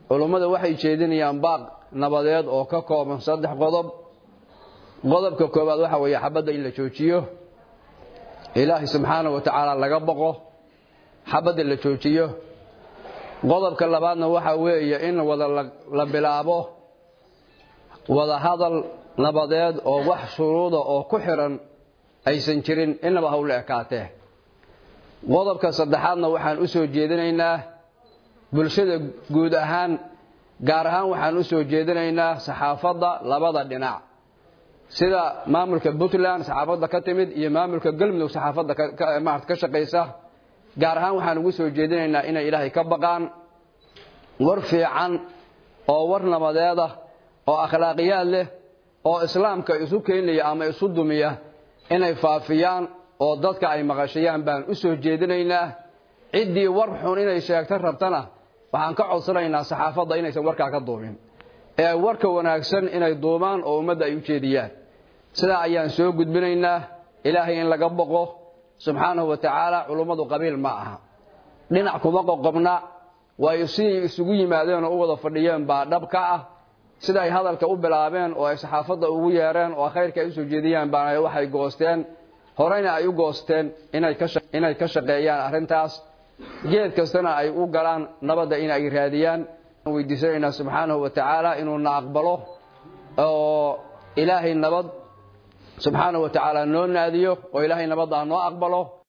culummada waxay jeedinayaan baaq nabadeed oo ka kooban saddex qodob qodobka koowaad waxa weeye xabadda in la joojiyo ilaahay subxaanahu wa tacaala laga boqo xabadda la joojiyo qodobka labaadna waxa weeye in wada la bilaabo wada hadal nabadeed oo wax shuruuda oo ku xiran aysan jirin inaba hawla ekaatee qodobka saddexaadna waxaan u soo jeedinaynaa bulshada guud ahaan gaar ahaan waxaan u soo jeedinaynaa saxaafadda labada dhinac sida maamulka puntland saxaafadda ka timid iyo maamulka galmudug saxaafadda maarata ka shaqaysa gaar ahaan waxaan ugu soo jeedinaynaa inay ilaahay ka baqaan war fiican oo war nabadeeda oo akhlaaqiyaad leh oo islaamka isu keenaya ama isu dumiya inay faafiyaan oo dadka ay maqashayaan baan u soo jeedinaynaa ciddii war xun inay sheegta rabtana waxaan ka codsanaynaa saxaafadda inaysan warkaa ka duubin ee warka wanaagsan inay duubaan oo ummadda ay u jeediyaan sidaa ayaan soo gudbinaynaa ilaahay in laga boqo subxaanahu wa tacaala culummadu qabiil ma aha dhinac kuma qoqobna way sidii isugu yimaadeen oo u wada fadhiyeen baa dhab ka ah sida ay hadalka u bilaabeen oo ay saxaafadda ugu yeereen oo khayrka ay usoo jeediyaan baana waxay goosteen horeyna ay u goosteen inay ka shaqeeyaan arrintaas geed kastana ay u galaan nabadda in ay raadiyaan weydiisanaynaa subxaanahu wa tacaala inuu na aqbalo oo ilaahay nabad subxaanahu wa tacaala noo naadiyo oo ilaahay nabaddaa noo aqbalo